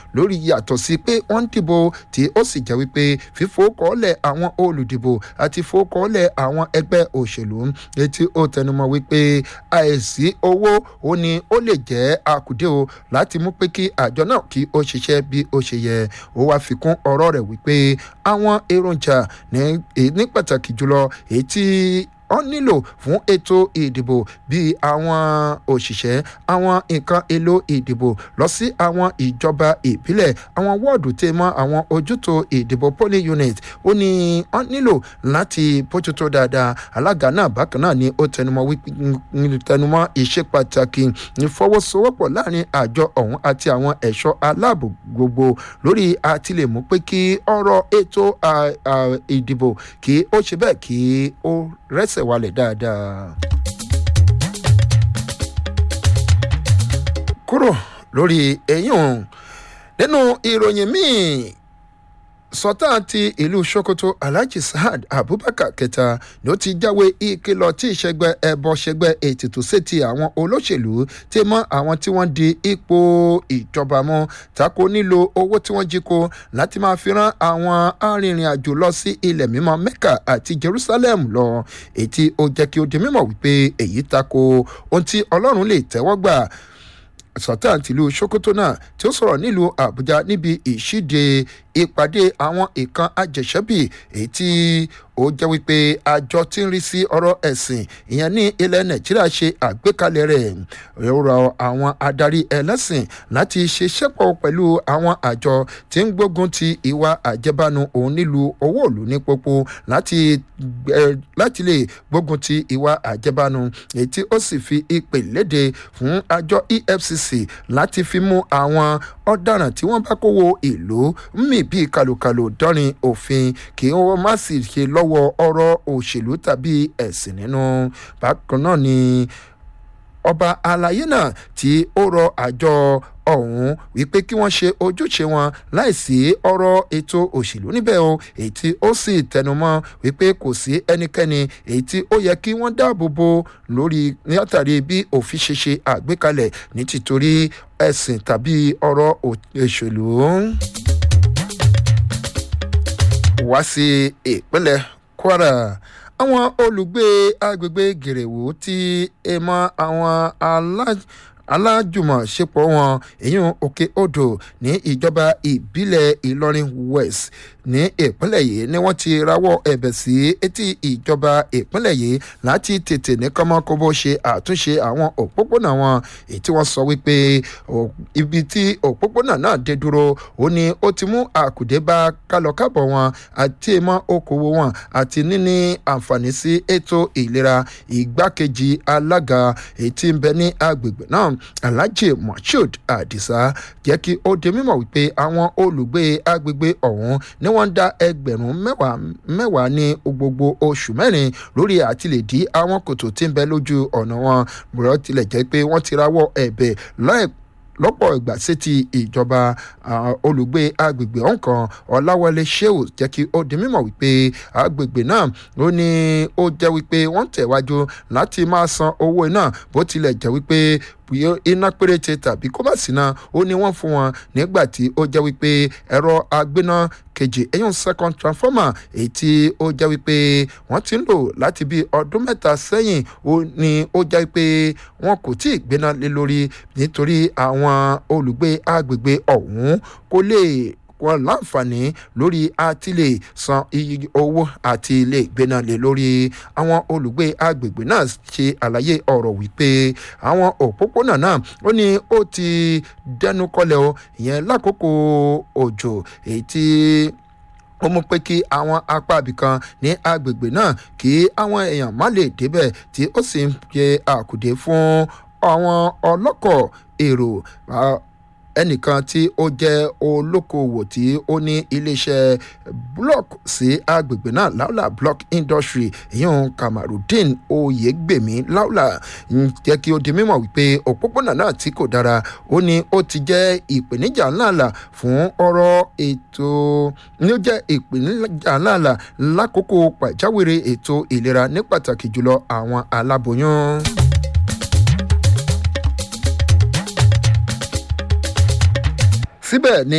lórí yàtọ̀ sí pé wọ́n ń dìbò tí ó sì jẹ́ wípé fífowókọ́lẹ̀ àwọn olùdìbò àti fowókọ́lẹ̀ àwọn ẹgbẹ́ òṣèlú etí ó tẹnumọ́ wípé àìsí owó ó ní ó lè jẹ́ àkùdé o láti mú pé kí àjọ náà kí ó ṣiṣẹ́ bí ó ṣe yẹ ó wá fi kún ọ̀rọ̀ rẹ̀ wípé àwọn èròjà ní pàtàkì jùlọ èyí tí wọ́n nílò fún ètò ìdìbò bíi àwọn òṣìṣẹ́ àwọn nǹkan èlò ìdìbò lọ sí àwọn ìjọba ìbílẹ̀ àwọn wọ́ọ̀dù tẹ́ mọ́ àwọn ojútò ìdìbò polling unit ó ní wọ́n nílò láti bójútó dáadáa alága náà bákan náà ni ó tẹnumọ́ wípé tẹnumọ́ ìṣe pàtàkì ìfọwọ́sowọ́pọ̀ láàrin àjọ ọ̀hún àti àwọn ẹ̀ṣọ́ aláàbò gbogbo lórí àtìlẹ́mú pé kí ọ̀rọ̀ ètò ìdìbò kí ó ṣe bẹ́ẹ̀ kí ó rẹ́sẹ̀ ẹsẹ̀ wálẹ̀ dáadáa. kúrò lórí eyín òun nínú ìròyìn míì sọtá ti ìlú sokoto alhaji saad abubakar kẹta ni ó ti jáwé ìkìlọ̀ tí ìṣẹ́gbẹ́ ẹbọ ṣẹgbẹ́ ètùtù sétí àwọn olóṣèlú tí mọ́ àwọn tí wọ́n di ipò ìjọba mọ́ tako nílò owó tí wọ́n jí kó láti máa fi rán àwọn arìnrìn-àjò lọ sí ilẹ̀ mímọ́ mecca àti jerusalem lọ èyí ó jẹ́ kí ó di mímọ̀ wípé èyí tako ohun tí ọlọ́run lè tẹ́wọ́ gbà sultan tìlú sokoto náà tí ó sọ̀rọ̀ nílùú àbújá níbi ìṣíde ìpàdé àwọn ìkan àjẹsẹ́bì èyí tí ó jẹ́ wípé àjọ tí ń rí sí ọ̀rọ̀ ẹ̀sìn ìyẹn ní ilẹ̀ nàìjíríà ṣe àgbékalẹ̀ rẹ̀ rọ àwọn adarí ẹlẹ́sìn láti ṣiṣẹ́ pọ̀ pẹ̀lú àwọn àjọ tí ń gbógun ti ìwà àjẹbánu òun nílùú owó òlù ní pópó láti láti lè gbógun ti ìwà àjẹbánu èyí tí ó sì fi ìpè léde fún àjọ efcc láti fi mú àwọn ọ̀daràn tí wọ́n bá kówó ìlú mì bíi kàlùkàlù dọ́rin òfin kí wọ́n má sì ṣe lọ́wọ́ ọ̀rọ̀ òṣèlú tàbí ẹ̀sìn nínú bákan náà ni ọba àlàyé náà tí ó rọ àjọ ọ̀hún wípé kí wọ́n ṣe ojúṣe wọn láìsí ọ̀rọ̀ ètò òṣèlú níbẹ̀ o èyí tí ó sì tẹnumọ́ wípé kò sí ẹnikẹ́ni èyí tí ó yẹ kí wọ́n dáàbò bo lórí látàrí bí òfin ṣe ṣe àgbékalẹ̀ ní tìtorí ẹ̀sìn tàbí ọ̀rọ̀ òṣèlú wá sí ìpínlẹ̀ kwara àwọn olùgbé agbègbè gèrèwò tí ẹ mọ àwọn alájọ alájùmọ̀ṣepọ̀ wọn èyàn òkè odò ní ìjọba ìbílẹ̀ ìlọrin west ní ìpínlẹ̀ yìí ni wọ́n ti rawọ́ ẹ̀bẹ̀ sí etí ìjọba ìpínlẹ̀ yìí láti tètè ní kọ́mọ́kóbó ṣe àtúnṣe àwọn òpópónà wọn èyí tí wọ́n sọ wípé ibi tí òpópónà náà dé dúró ó ní ó ti mú àkùdé bá kálọ̀kábọ̀ wọn àti ìmọ̀ okòwò wọn àti níní àǹfààní sí ètò ìlera ìgbákejì alága èyí tí ń bẹ ní agbègbè náà alhaji moshood adisa jẹ́ kí ó di mímọ̀ wípé àwọn olùgbé agbègbè ọ̀hún ni wọ́n ń dá ẹgbẹ̀rún mẹ́wàá mẹ́wàá ní gbogbo oṣù mẹ́rin lórí àtìlẹ́dí àwọn kòtò tí ń bẹ lójú ọ̀nà wọn bùrọ̀ tilẹ̀ jẹ́ pé wọ́n ti rawọ́ ẹ̀bẹ̀ láìpẹ́ lọ́pọ̀ ìgbà sétí ìjọba olùgbé agbègbè ọ̀hún kan ọ̀làwọlé sheu jẹ́ kí ó di mímọ̀ wípé agbègbè náà ó ní ó jẹ́ wípé wọ́n tẹ̀wájú láti máa san owó iná bó tilẹ̀ jẹ́ wípé iná péréte tàbí kó má sí náà ó ní wọ́n fún wọn nígbà tí ó jẹ́ wípé ẹ̀rọ agbéná kejì eyín second transformer èyí tí ó jẹ́ wípé wọ́n ti ń lò láti bí ọdún mẹ́ta sẹ́yìn ó ní ó jẹ́ wípé wọn kò tí ì gbéná lé lórí nítorí àwọn olùgbé agbègbè ọ̀hún kò lè wọn láǹfààní lórí àti lè san iye owó àti lè gbéná lé lórí àwọn olùgbé agbègbè náà ṣe àlàyé ọ̀rọ̀ wípé àwọn òpópónà náà ó ní ó ti dẹnu kọlẹ̀ o ìyẹn lákòókò òjò èyí tí ó mú pé kí àwọn apá ibìkan ní agbègbè náà kí àwọn èèyàn má lè débẹ̀ tí ó sì ń ṣe àkùdé fún àwọn ọlọ́kọ̀ èrò ẹnìkan tí ó jẹ́ olókoòwò tí ó ní iléeṣẹ́ block sí agbègbè náà laula block industry ìyẹn kamarudin oyègbèmí laula ń jẹ́ kí ó di mímọ̀ wípé òpópónà náà tí kò dára ó ní ó ti jẹ́ ìpèníjà ńláńlá fún ọ̀rọ̀ ètò ní ó jẹ́ ìpèníjà ńláńlá lákòókò pàjáwìrì ètò ìlera ní pàtàkì jùlọ àwọn aláboyún. síbẹ̀ ni